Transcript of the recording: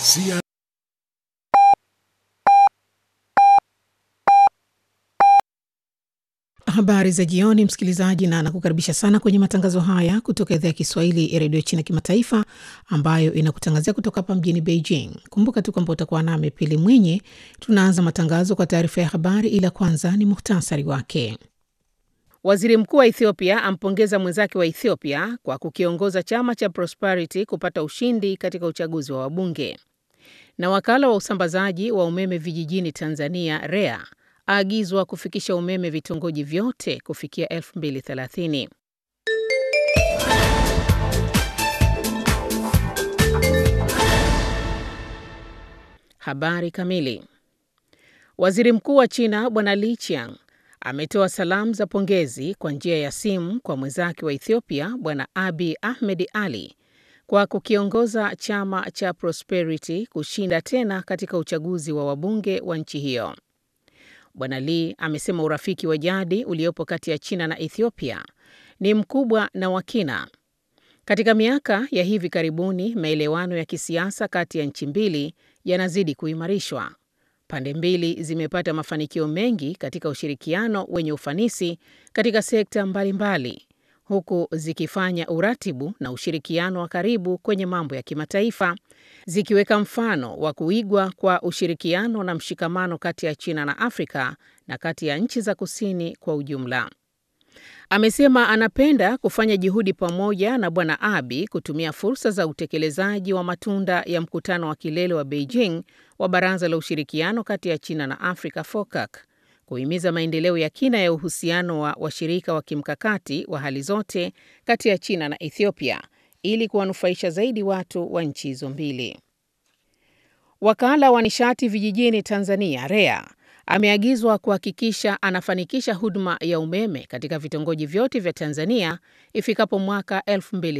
CI Habari za jioni, msikilizaji, na nakukaribisha sana kwenye matangazo haya kutoka idhaa ya Kiswahili ya redio China Kimataifa, ambayo inakutangazia kutoka hapa mjini Beijing. Kumbuka tu kwamba utakuwa nami Pili Mwinyi. Tunaanza matangazo kwa taarifa ya habari, ila kwanza ni muhtasari wake. Waziri mkuu wa Ethiopia ampongeza mwenzake wa Ethiopia kwa kukiongoza chama cha Prosperity kupata ushindi katika uchaguzi wa wabunge. Na wakala wa usambazaji wa umeme vijijini Tanzania REA aagizwa kufikisha umeme vitongoji vyote kufikia 2030. Habari kamili. Waziri Mkuu wa China Bwana Li Qiang ametoa salamu za pongezi kwa njia ya simu kwa mwenzake wa Ethiopia Bwana Abiy Ahmed Ali kwa kukiongoza chama cha Prosperity kushinda tena katika uchaguzi wa wabunge wa nchi hiyo. Bwana Lee amesema urafiki wa jadi uliopo kati ya China na Ethiopia ni mkubwa na wa kina. Katika miaka ya hivi karibuni, maelewano ya kisiasa kati ya nchi mbili yanazidi kuimarishwa. Pande mbili zimepata mafanikio mengi katika ushirikiano wenye ufanisi katika sekta mbalimbali, huku zikifanya uratibu na ushirikiano wa karibu kwenye mambo ya kimataifa, zikiweka mfano wa kuigwa kwa ushirikiano na mshikamano kati ya China na Afrika na kati ya nchi za kusini kwa ujumla. Amesema anapenda kufanya juhudi pamoja na Bwana Abiy kutumia fursa za utekelezaji wa matunda ya mkutano wa kilele wa Beijing wa Baraza la Ushirikiano kati ya China na Afrika FOCAC kuhimiza maendeleo ya kina ya uhusiano wa washirika wa kimkakati wa hali zote kati ya China na Ethiopia ili kuwanufaisha zaidi watu wa nchi hizo mbili. Wakala wa nishati vijijini Tanzania REA ameagizwa kuhakikisha anafanikisha huduma ya umeme katika vitongoji vyote vya Tanzania ifikapo mwaka